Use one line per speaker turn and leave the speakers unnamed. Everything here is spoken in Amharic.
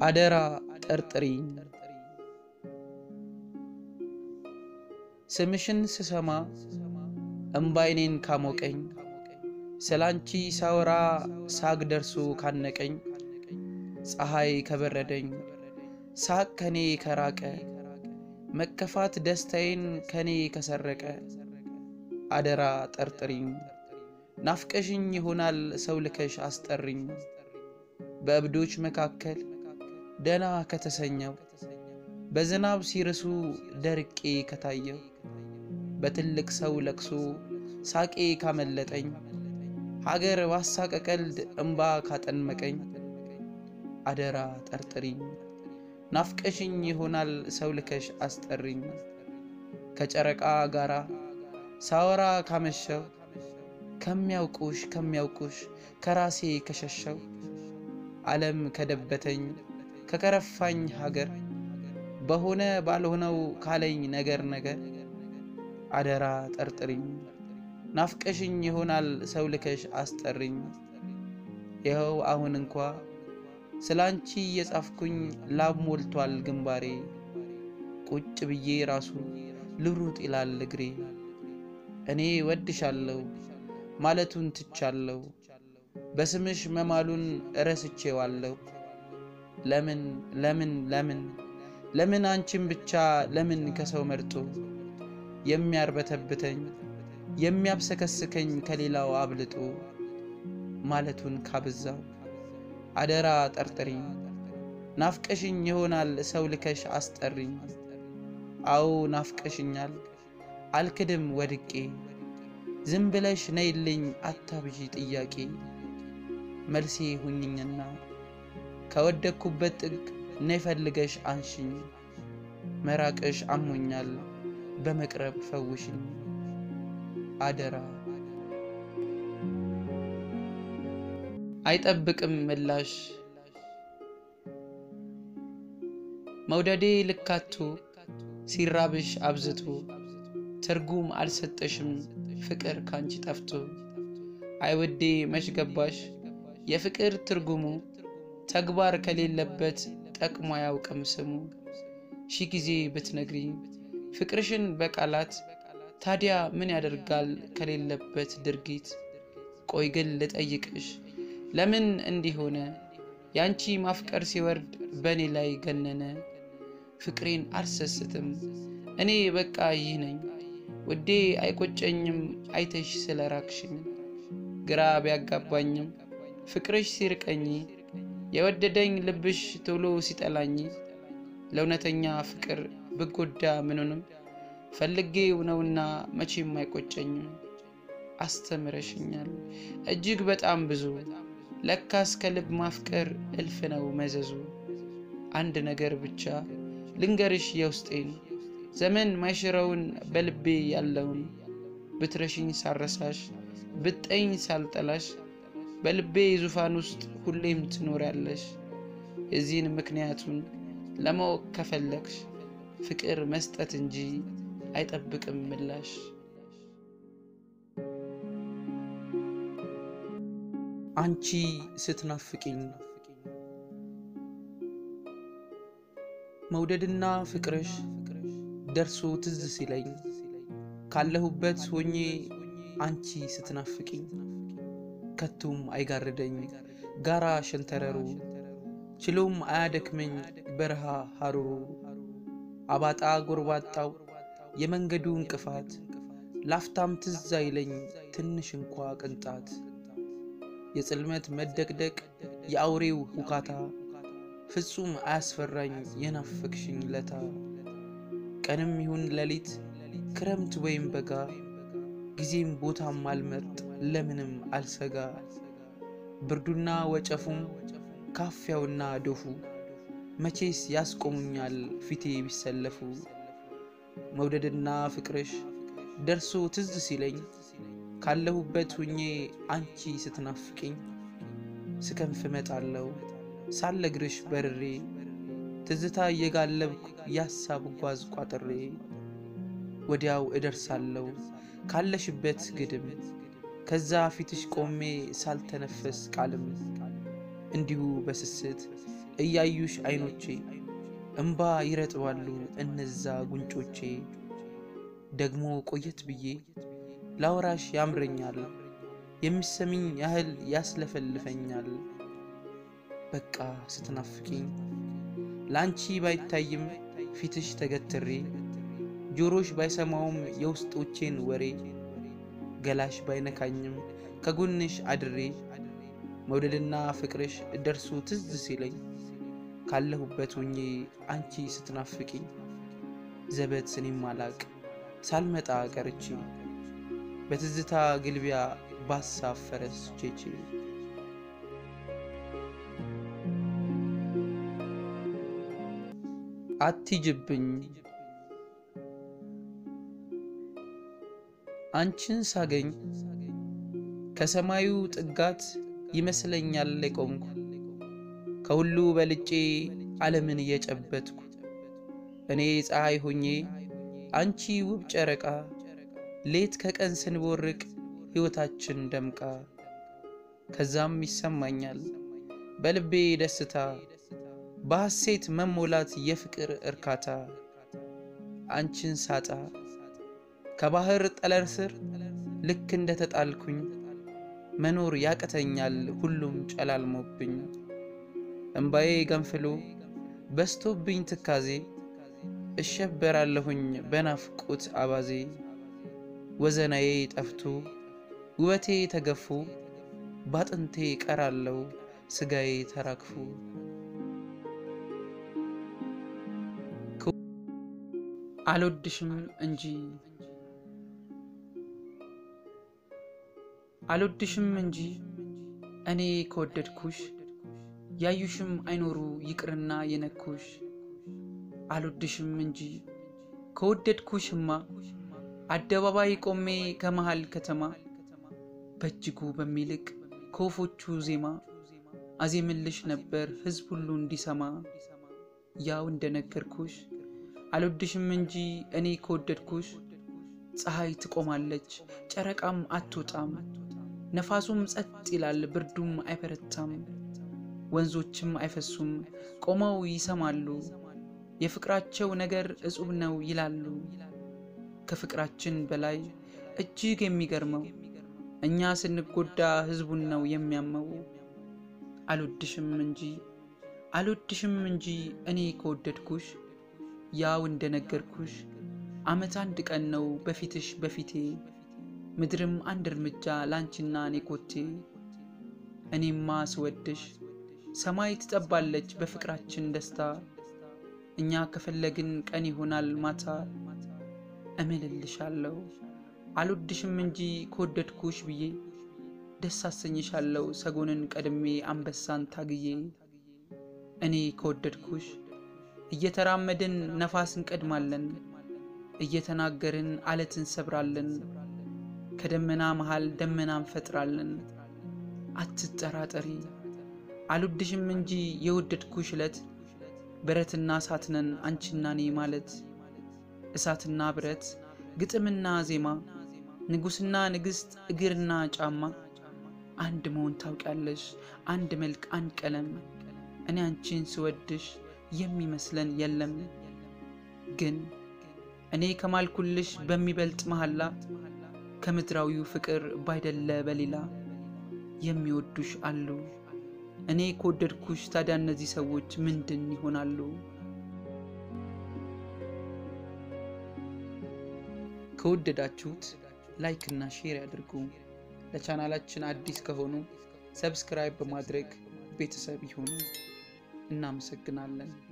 አደራ ጠርጥሪኝ ስምሽን ስሰማ እምባይኔን ካሞቀኝ ስላንቺ ሳወራ ሳግ ደርሶ ካነቀኝ ፀሐይ ከበረደኝ ሳቅ ከኔ ከራቀ መከፋት ደስታዬን ከኔ ከሰረቀ አደራ ጠርጥሪኝ ናፍቀሽኝ ይሆናል ሰው ልከሽ አስጠሪኝ በእብዶች መካከል ደና ከተሰኘው በዝናብ ሲርሱ ደርቄ ከታየው በትልቅ ሰው ለቅሶ ሳቄ ካመለጠኝ ሀገር ባሳቀ ቀልድ እምባ ካጠንመቀኝ አደራ ጠርጥሪኝ ናፍቀሽኝ ይሆናል ሰው ልከሽ አስጠሪኝ ከጨረቃ ጋራ ሳወራ ካመሸው ከሚያውቁሽ ከሚያውቁሽ ከራሴ ከሸሸው ዓለም ከደበተኝ ከከረፋኝ ሀገር በሆነ ባልሆነው ካለኝ ነገር ነገር አደራ ጠርጥሪኝ ናፍቀሽኝ ይሆናል ሰው ልከሽ አስጠሪኝ ይኸው አሁን እንኳ ስላንቺ እየጻፍኩኝ ላብ ሞልቷል ግንባሬ ቁጭ ብዬ ራሱ ልሩጥ ይላል እግሬ እኔ ወድሻለሁ ማለቱን ትቻለሁ በስምሽ መማሉን እረስቼዋለሁ ለምን ለምን ለምን ለምን አንቺን ብቻ ለምን ከሰው መርጦ የሚያርበተብተኝ የሚያብሰከስከኝ ከሌላው አብልጦ ማለቱን ካብዛው አደራ ጠርጥሪኝ ናፍቀሽኝ ይሆናል ሰው ልከሽ አስጠሪኝ አዎ ናፍቀሽኛል አልክድም ወድቄ ዝም ብለሽ ነይልኝ አታብዢ ጥያቄ መልሴ ሁኝኝና ከወደቅኩበት ጥግ ነይ ፈልገሽ አንሽኝ መራቅሽ አሞኛል በመቅረብ ፈውሽኝ አደራ አይጠብቅም ምላሽ መውደዴ ልካቶ ሲራብሽ አብዝቶ ትርጉም አልሰጠሽም ፍቅር ካንቺ ጠፍቶ አይወዴ መች ገባሽ የፍቅር ትርጉሙ ተግባር ከሌለበት ጠቅሞ አያውቅም ስሙ ሺ ጊዜ ብትነግሪኝ ፍቅርሽን በቃላት ታዲያ ምን ያደርጋል ከሌለበት ድርጊት ቆይ ግን ልጠይቅሽ ለምን እንዲህ ሆነ ያንቺ ማፍቀር ሲወርድ በእኔ ላይ ገነነ ፍቅሬን አልሰስትም እኔ በቃ ይህ ነኝ ውዴ አይቆጨኝም አይተሽ ስለ ራክሽኝ ግራ ቢያጋባኝም ፍቅርሽ ሲርቀኝ የወደደኝ ልብሽ ቶሎ ሲጠላኝ ለእውነተኛ ፍቅር ብጎዳ ምኑንም ፈልጌው ነውና መቼም አይቆጨኝም አስተምረሽኛል እጅግ በጣም ብዙ ለካስ ከልብ ማፍቀር እልፍ ነው መዘዙ አንድ ነገር ብቻ ልንገርሽ የውስጤን ዘመን ማይሽረውን በልቤ ያለውን ብትረሽኝ ሳረሳሽ ብጠኝ ሳልጠላሽ በልቤ ዙፋን ውስጥ ሁሌም ትኖሪያለሽ የዚህን ምክንያቱን ለማወቅ ከፈለግሽ ፍቅር መስጠት እንጂ አይጠብቅም ምላሽ አንቺ ስትናፍቂኝ መውደድና ፍቅርሽ ደርሶ ትዝ ሲለኝ ካለሁበት ሆኜ አንቺ ስትናፍቂኝ ከቶም አይጋርደኝ ጋራ ሸንተረሩ ችሎም አያደክመኝ በረሃ ሐሩሩ አባጣ ጎርባጣው የመንገዱ እንቅፋት ላፍታም ትዝ አይለኝ ትንሽ እንኳ ቅንጣት የጽልመት መደቅደቅ የአውሬው ሁካታ ፍጹም አያስፈራኝ የናፈቅሽኝ ለታ ቀንም ይሁን ሌሊት ክረምት ወይም በጋ ጊዜም ቦታም አልመርጥ ለምንም አልሰጋ ብርዱና ወጨፉም ካፊያውና ዶፉ መቼስ ያስቆሙኛል ፊቴ ቢሰለፉ መውደድና ፍቅርሽ ደርሶ ትዝ ሲለኝ ካለሁበት ሁኜ አንቺ ስትናፍቂኝ ስከንፍ እመጣለሁ ሳለግርሽ በርሬ ትዝታ እየጋለብኩ ያሳብ ጓዝ ቋጥሬ ወዲያው እደርሳለሁ ካለሽበት ግድም ከዛ ፊትሽ ቆሜ ሳልተነፈስ ቃልም እንዲሁ በስስት እያዩሽ አይኖቼ እምባ ይረጥባሉ እነዛ ጉንጮቼ። ደግሞ ቆየት ብዬ ላውራሽ ያምረኛል የሚሰሚኝ ያህል ያስለፈልፈኛል። በቃ ስትናፍቂኝ ለአንቺ ባይታይም ፊትሽ ተገትሬ ጆሮሽ ባይሰማውም የውስጦቼን ወሬ ገላሽ ባይነካኝም ከጎንሽ አድሬ መውደድና ፍቅርሽ ደርሶ ትዝ ሲለኝ ካለሁበት ሆኜ አንቺ ስትናፍቂኝ ዘበት እኔም አላቅ ሳልመጣ ቀርቼ በትዝታ ግልቢያ ባሳብ ፈረስ ቼቼ አትጅብኝ አንቺን ሳገኝ ከሰማዩ ጥጋት ይመስለኛል የቆምኩ ከሁሉ በልጬ ዓለምን እየጨበትኩ እኔ ፀሐይ ሆኜ አንቺ ውብ ጨረቃ ሌት ከቀን ስንቦርቅ ሕይወታችን ደምቃ ከዛም ይሰማኛል በልቤ ደስታ በሐሴት መሞላት የፍቅር እርካታ አንቺን ሳጣ ከባህር ጠለር ስር ልክ እንደ ተጣልኩኝ መኖር ያቅተኛል ሁሉም ጨላልሞብኝ እምባዬ ገንፍሎ በስቶብኝ ትካዜ እሸበራለሁኝ በናፍቆት አባዜ ወዘናዬ ጠፍቶ ውበቴ ተገፎ ባጥንቴ ቀራለው ስጋዬ ተራግፎ አልወድሽም እንጂ አልወድሽም እንጂ እኔ ከወደድኩሽ ያዩሽም አይኖሩ ይቅርና የነኩሽ አልወድሽም እንጂ ከወደድኩሽማ አደባባይ ቆሜ ከመሃል ከተማ በእጅጉ በሚልቅ ከወፎቹ ዜማ አዜምልሽ ነበር ሕዝብ ሁሉ እንዲሰማ ያው እንደነገርኩሽ አልወድሽም እንጂ እኔ ከወደድኩሽ ፀሐይ ትቆማለች ጨረቃም አትወጣም ነፋሱም ጸጥ ይላል ብርዱም አይበረታም ወንዞችም አይፈሱም ቆመው ይሰማሉ የፍቅራቸው ነገር እጹብ ነው ይላሉ ከፍቅራችን በላይ እጅግ የሚገርመው እኛ ስንጎዳ ሕዝቡን ነው የሚያመው አልወድሽም እንጂ አልወድሽም እንጂ እኔ ከወደድኩሽ ያው እንደነገርኩሽ ዓመት አንድ ቀን ነው በፊትሽ በፊቴ ምድርም አንድ እርምጃ ላንቺና እኔ ኮቴ እኔማ ስወድሽ ሰማይ ትጠባለች በፍቅራችን ደስታ እኛ ከፈለግን ቀን ይሆናል ማታ እምልልሻለሁ አልወድሽም እንጂ ከወደድኩሽ ብዬ ደስ አሰኝሻለሁ ሰጎንን ቀድሜ አንበሳን ታግዬ እኔ ከወደድኩሽ እየተራመድን ነፋስ እንቀድማለን እየተናገርን አለት እንሰብራለን ከደመና መሃል ደመና እንፈጥራለን አትጠራጠሪ አልወድሽም እንጂ የወደድኩሽ ዕለት ብረትና እሳት ነን አንቺና እኔ ማለት እሳትና ብረት ግጥምና ዜማ ንጉሥና ንግሥት እግርና ጫማ አንድ መሆን ታውቂያለሽ አንድ መልክ አንድ ቀለም እኔ አንቺን ስወድሽ የሚመስለን የለም ግን እኔ ከማልኩልሽ በሚበልጥ መሐላ ከምድራዊው ፍቅር ባይደለ በሌላ የሚወዱሽ አሉ እኔ ከወደድኩሽ ታዲያ እነዚህ ሰዎች ምንድን ይሆናሉ? ከወደዳችሁት ላይክ እና ሼር ያድርጉ። ለቻናላችን አዲስ ከሆኑ ሰብስክራይብ በማድረግ ቤተሰብ ይሁኑ። እናመሰግናለን።